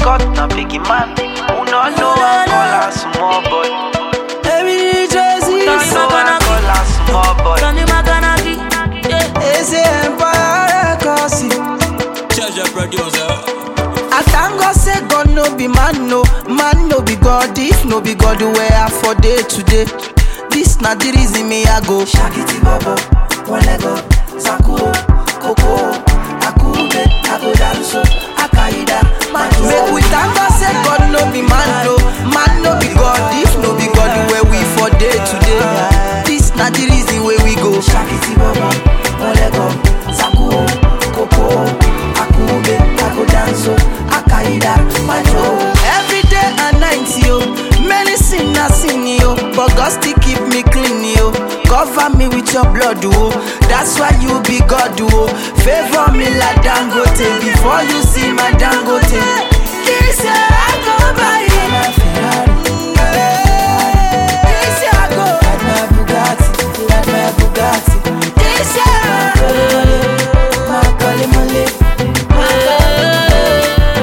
God na big man. Who no know I call her small boy. Every Jersey, No know I call her small boy. Johnny Maganaki, yeah. Eze Empire Records. Treasure producer. I thank God say God no be man no, man no be God. If no be God, where I for day today. This na the reason me I go. Shakiti babo, one leg up, Sakuo, Koko, Akube, Ako Danso, Akaida, Matu. Make we thank God say God no be man no, man no be God. If no be God, where we for day today. This na the reason where we go. Shakiti babo, one leg up, Sakuo, Koko, Akube, Ako Danso, Akaida, Matu. Every day and night yo, many sin I sin yo, but God still keep me clean yo. Cover me with your blood oh, that's why you be God oh. Favor me like Dangote before you see my Dangote. This year I go buy my Ferrari. This year I go like my Bugatti, like my Bugatti. This year I go my Kole Mole, my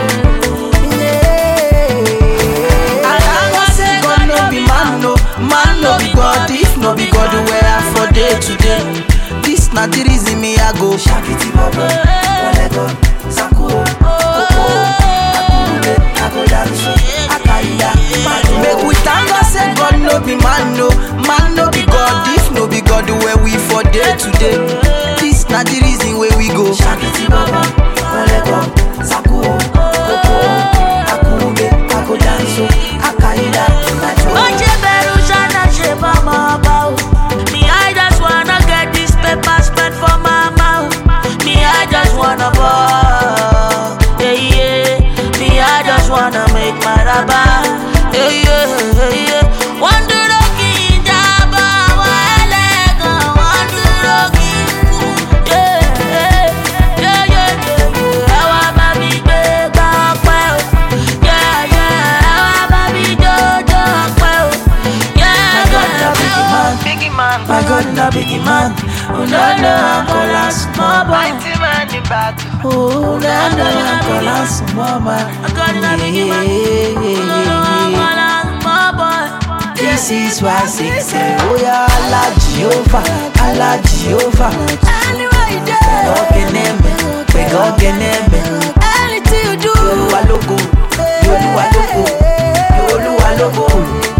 I thank God say God no be man no, man no be God. If no be God, where I for day today. This na the reason me I go. Shakiti babo, one go, Sakuo, Koko, Akube, Ako Danso, Akaida, Matu. Make we thank God say God no be man no, man no be God. If no be God, where we for day today. This na the reason where we go. Shakiti babo, one go, Sakuo, Koko, Akube, Ako Danso, Akaida, Matu. Oje beru shana she ba ma ba o. Me I just wanna get this paper spent for my mouth. Me I just wanna ball. Yeah yeah. Me I just wanna make my raba. Yeah yeah yeah yeah. One duro kinjaba wa elegan. One duro kinku. Yeah yeah yeah yeah yeah. Ẹ wá bá mi gbé gbá ọpẹ́ o. Yeah yeah. Ẹ wá bá mi jójó ọpẹ́ o. Yeah yeah. Biggie man, My God, na biggie man. Oh, no, no, I'm calling small boy. mighty man in battle. Oh, no, no, I'm calling small boy. God, na biggie man. This is why I sing, say, oh yeah, Allah Jehovah, Allah Jehovah. Ogeneme, pega ogeneme. Anything you do, Olúwa lógo, Olúwa lógo, Olúwa lógo.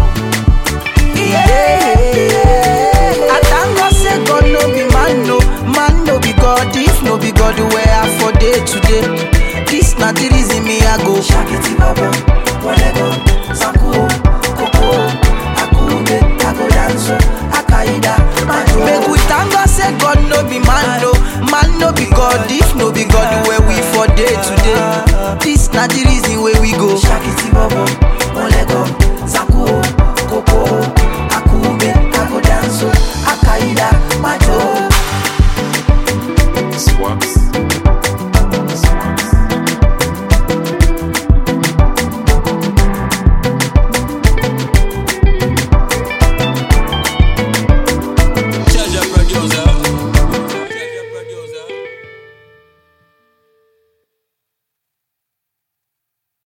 Yeah. I thank God say God no be man no, man no be God. If no be God, where I for day today. This na the reason me I go. Shakiti babo, one go, Sakuo, Koko, Akube, Ako Danso, Akaida, Matu. Make we thank God say God no be man no, man no be God. If no be God, where we for day today. This na the reason where we go. Shakiti babo,